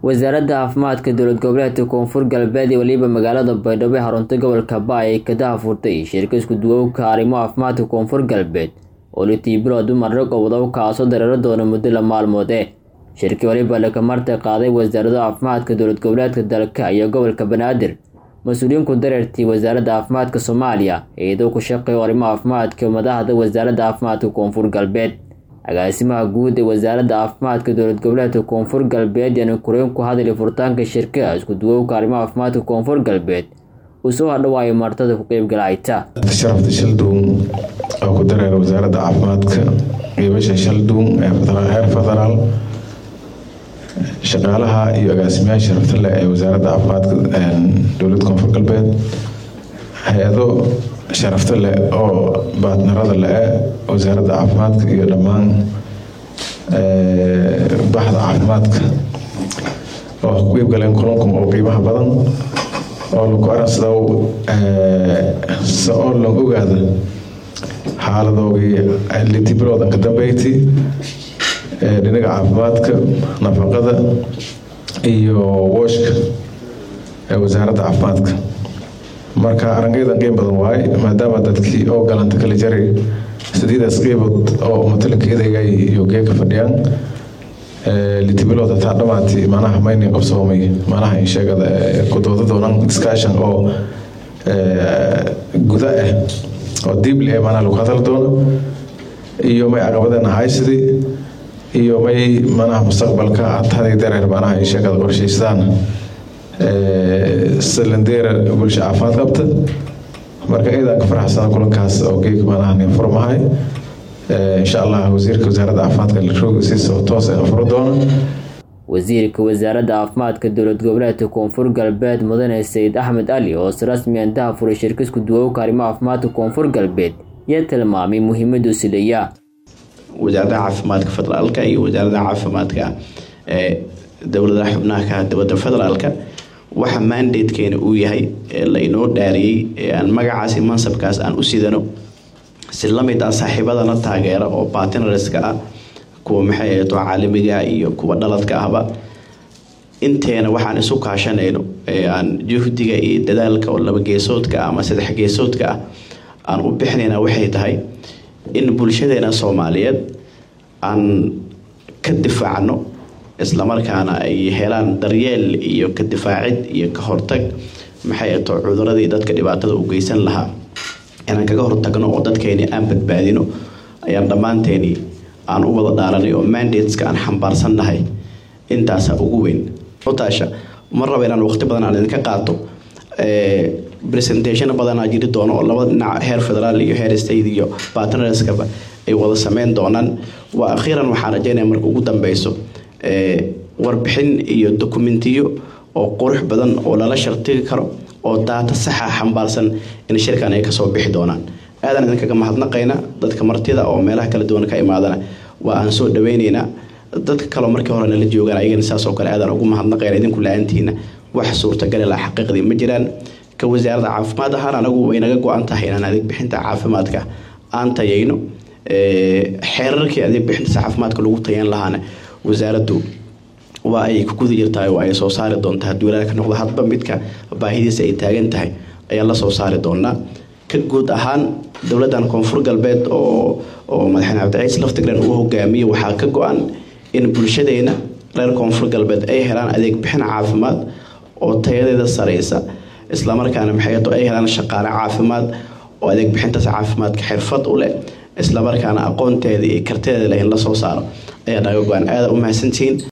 wasaaradda caafimaadka dowlad goboleedka koonfur galbeed iyo weliba magaalada baydhabo ee xarunta gobolka baay ay ka dahafurtay shirka isku duwowka arrimo caafimaadka koonfur galbeed oo litii bilood dumar rag oo wadaw kaasoo dareero doona muddo la maalmood eh shirkii weliba lakamarta qaaday wasaaradda caafimaadka dowlad goboleedka dalka iyo gobolka banaadir mas-uuliyiinku dareertii wasaaradda caafimaadka soomaaliya iyadoo ku shaqeeyo arrimo caafimaadka madaxda wasaaradda caafimaadka koonfur galbeed agaasimaha guud ee wasaaradda caafimaadka dowlad goboleedka koonfur galbeed yaana koreen ku hadlay furitaanka shirka isku duwowka arrimaha caafimaadka koonfur galbeed uu soo hadhawaayo martada ku qeybgalayta sharafta shalduun oo ku dareera wasaaradda caafimaadka qiibasha shalduun ee heer federaal shaqaalaha iyo agaasimayaasha sharafta leh ee wasaaradda caafimaadka dowlad koonfur galbeed hay-ado sharafta leh oo baatnarada le-e wasaaradda caafimaadka iyo dhammaan baxda caafimaadka oo ku qeybgaleen kulankum oo qiimaha badan oo lagu aransada oo la ogaada xaaladoogii litibiloodan ka dambeyti dhinaga caafimaadka nafaqada iyo wooshka ee wasaaradda caafimaadka marka arangaydan qiim badan waaye maadaama dadkii oo galanta kala jaray sideedaas qeybood oo matalinka edeygay iyo geeka fadhiyaan litibilooda taa dhamaantii manaha maynin qabsoomay manaha insheegada kudooda doonan discussion oo guda ah oo diibli ah manaha lagu hadal doono iyo may caqabadeena haysidii iyo may manaha mustaqbalka taday dareer manaha insheegada qorshaystaan salandeera bulsha caafimaad qabta marka eedaan ka faraxsana kulankaas oo geeg manaha furmahay insha allah wasiirka wasaaradda caafimaadka roogisiisa toos ee furo doona wasiirka wasaaradda caafimaadka dowlad goboleedka koonfur galbeed mudane sayid axmed ali oo si rasmi an dahafuray shirka isku duwowka arrimo caafimaadka koonfur galbeed yaa tilmaamay muhiimadu sileeya wasaaradda caafimaadka federaalka iyo wasaaradda caafimaadka ee dowladaha xubnaha ka dowladda federaalka waxa mandatekeena uu yahay ee la inoo dhaariyey ee aan magacaasi mansabkaas aan u sidano si lamid ah saaxiibadana taageera oo bartnerska ah kuwa maxay ahayd oo caalamiga iyo kuwa dhaladka ahba inteena waxaan isu kaashanayno ee aan juhdiga iyo dadaalka oo laba geesoodka ama saddex geesoodka ah aan u bixinayna waxay tahay in bulshadeena soomaaliyeed aan ka difaacno islamarkaana ay helaan daryeel iyo ka difaacid iyo ka hortag maxay ato cuduradii dadka dhibaatada u geysan lahaa inaan kaga hortagno oo dadkeeni aan badbaadino ayaan dhammaanteeni aan u wada dhaaranay oo mandateska aan xambaarsannahay intaasa ugu weyn taasha ma raba inaan waqti badan aan idinka qaato presentation badanaa jiri doono oo laba dhinac heer federaal iyo heer state iyo bartnerskaba ay wada sameyn doonaan waa akhiiran waxaan rajeynaya marka ugu dambeyso warbixin iyo dokumentiyo oo qurux badan oo lala shartigi karo oo daata saxa xambaarsan in shirkan ay kasoo bixi doonaan aadan idinkaga mahadnaqayna dadka martida oo meelaha kala duwan ka imaadana waa aan soo dhaweyneynaa dadka kaleo markii hore nala joogaan ayagana saasoo kale aadan ugu mahadnaqayna idinku la-aantiina wax suurtagali la xaqiiqdii ma jiraan ka wasaaradda caafimaad ahaan anagu way naga go-an tahay inaan adeeg bixinta caafimaadka aan tayayno xeerarkii adeeg bixinta caafimaadka lagu tayan lahaana wasaaraddu waa ay ku guda jirtahay oo ay soo saari doontaa hadduu ilaaha ka noqdo hadba midka baahidiisa ay taagan tahay ayaan la soo saari doonaa ka guud ahaan dowladdan koonfur galbeed oo oo madaxweyne cabdiciis laftigren uu hogaamiye waxaa ka go-an in bulshadeena reer koonfur galbeed ay helaan adeeg bixin caafimaad oo tayadeeda sareysa islamarkaana maxayto ay helaan shaqaale caafimaad oo adeeg bixintaas caafimaadka xirfad u leh islamarkaana aqoonteeda iyo karteeda leh in la soo saaro ayaa naga go-an aada u mahadsantihiin